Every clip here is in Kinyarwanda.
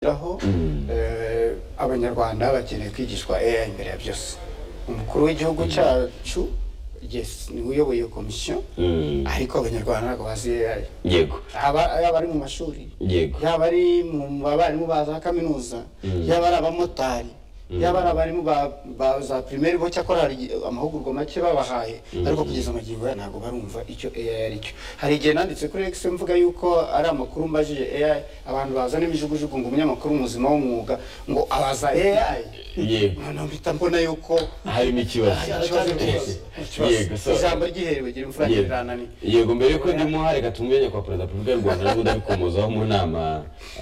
kwitabwaho abanyarwanda bakeneye kwigishwa AI imbere ya byose umukuru w'igihugu cyacu niwe uyoboye komisiyo ariko abanyarwanda ntabwo bazi AI yego aba yaba ari mu mashuri yego yaba ari mu barimu ba za kaminuza yaba ari abamotari yaba ari abarimu ba- ba za primaire bo cyakora hari amahugurwa make babahaye ariko kugeza magingo aya ntabwo barumva icyo AI ari cyo hari igihe nanditse kuri X mvuga yuko ari amakuru mbajije AI abantu bazana imijugujugu ngo umunyamakuru muzima w'umwuga ngo abaza AI yego noneho mpita mbona yuko harimo ikibazo ikibazo rwose, ikibazo. yego so ijambo ry'iherewe gira imfura Yego. ntirirana yego mbere yuko ndimuha reka tumwenya kwa perezida wa repubulika y'u rwanda n'ubundi abikomozaho mu nama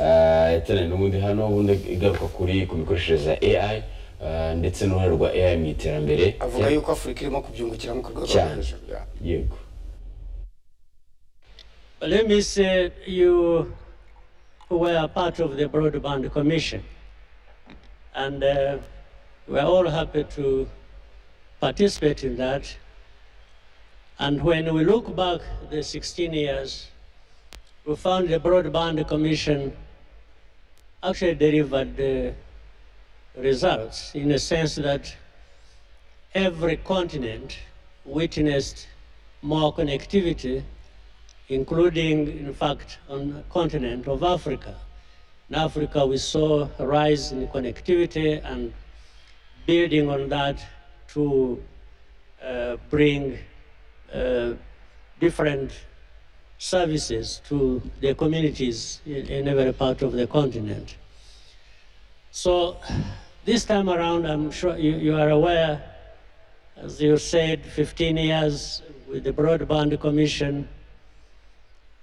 ah, yateranye n'ubundi hano ubundi igaruka kuri ku mikoreshereze ya ai ah, ndetse n'uruhare rwa ai mu iterambere avuga yuko afurika irimo kubyungukiramo ku rwego rwo Cyane. hejuru Yeah. yego Let me say you were a part of the Broadband Commission, and uh, we're all happy to participate in that. And when we look back the 16 years, we found the Broadband Commission actually delivered uh, results in the sense that every continent witnessed more connectivity including, in fact, on the continent of Africa. In Africa, we saw a rise in connectivity and building on that to uh, bring uh, different services to the communities in, in every part of the continent. So this time around, I'm sure you, you are aware, as you said, 15 years with the Broadband Commission,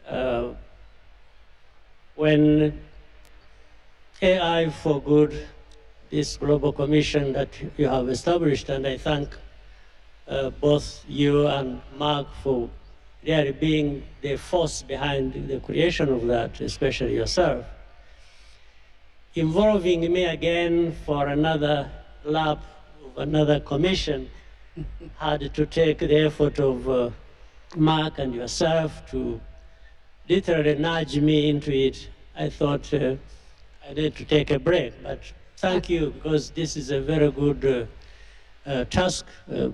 uh, when AI for Good, this global commission that you have established, and I thank uh, both you and Mark for really being the force behind the creation of that, especially yourself. Involving me again for another lap of another commission had to take the effort of uh, Mark and yourself to literally nudged me into it. I thought uh, I need to take a break, but thank you because this is a very good uh, uh, task uh,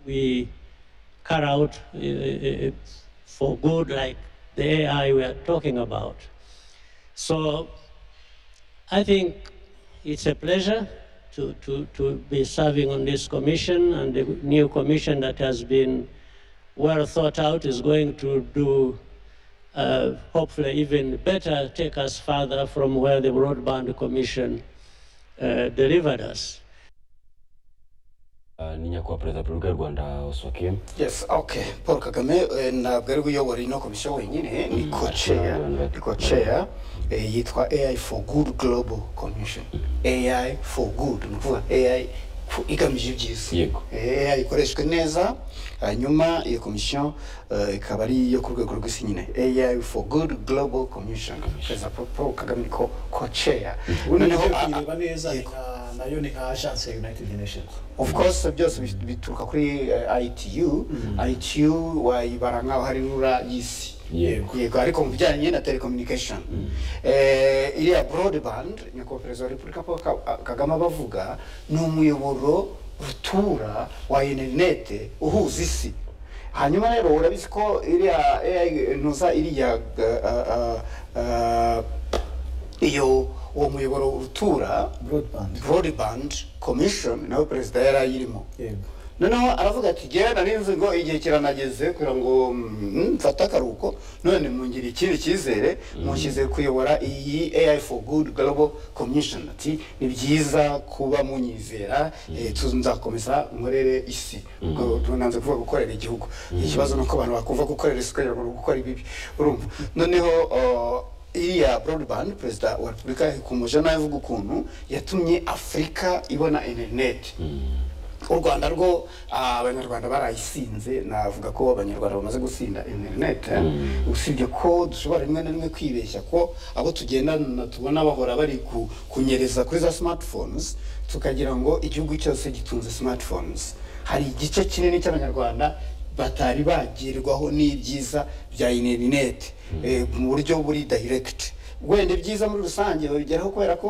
we carry out uh, uh, uh, for good, like the AI we are talking about. So I think it's a pleasure to, to, to be serving on this commission and the new commission that has been well thought out is going to do uh, hopefully even better take us further from where the Broadband Commission uh, delivered us. Ah, ni nyakubahwa perezida wa repubulika y'u rwanda oswakim Yes, okay. Paul Kagame eh, ntabwo ari we uyobora ino komisiyo wenyine ni koceya ni koceya eh, yitwa AI for Good Global Commission AI for Good ni ukuvuga AI ku- igamije ibyiza Yego. Eh, AI ikoreshwe neza hanyuma iyo komisiyo eh, ikaba ari iyo ku rwego rw'isi nyine AI for Good Global Commission perezida Paul- Paul Kagame niko koceya ubundi noneho nibyo a- a- kuyireba neza ni yego. nka- nayo ni nka agence ya united nations of course byose bit- bituruka kuri eh, ITU ITU wayibara nkaho hari rura y'isi Yego. yego ariko mu bijyanye na telecommunication eh iriya broadband nyakubahwa perezida wa repubulika paul Ka- kagame abavuga ni umuyoboro rutura wa interinete uhuza isi hanyuma rero urabizi ko iriya AI ntuza iriya eh, eh, eh, iyo uwo muyoboro utura broadband broadband commission nawe perezida yari ayirimo yego noneho aravuga ati ngewe nari nzi ngo igihe kiranageze kugira ngo mm, mfate akaruhuko none mungire ikindi cyizere munshyize kuyobora iyi AI for good global commission ati ni byiza kuba munyizera eh, tu- nzakomeza nkorere isi ubwo nanze kuvuga gukorera igihugu ikibazo ni uko abantu bakumva gukorera isi kugira ngo gukora ibibi urumva noneho oh, iriya broadband perezida wa repubulika yakomeje nawe avuga ukuntu yatumye afurika ibona interineti u rwanda rwo ah, abanyarwanda barayisinze navuga ko abanyarwanda bamaze gusinda interineti usibye ko dushobora rimwe na rimwe kwibeshya ko abo tugendana tubona bahora bari ku- kunyereza kuri za smartphones tukagira ngo igihugu cyose gitunze smartphones hari igice kinini cy'abanyarwanda batari bagirwaho n'ibyiza bya interineti eh, mu buryo buri direct wenda ibyiza muri rusange babigeraho kubera ko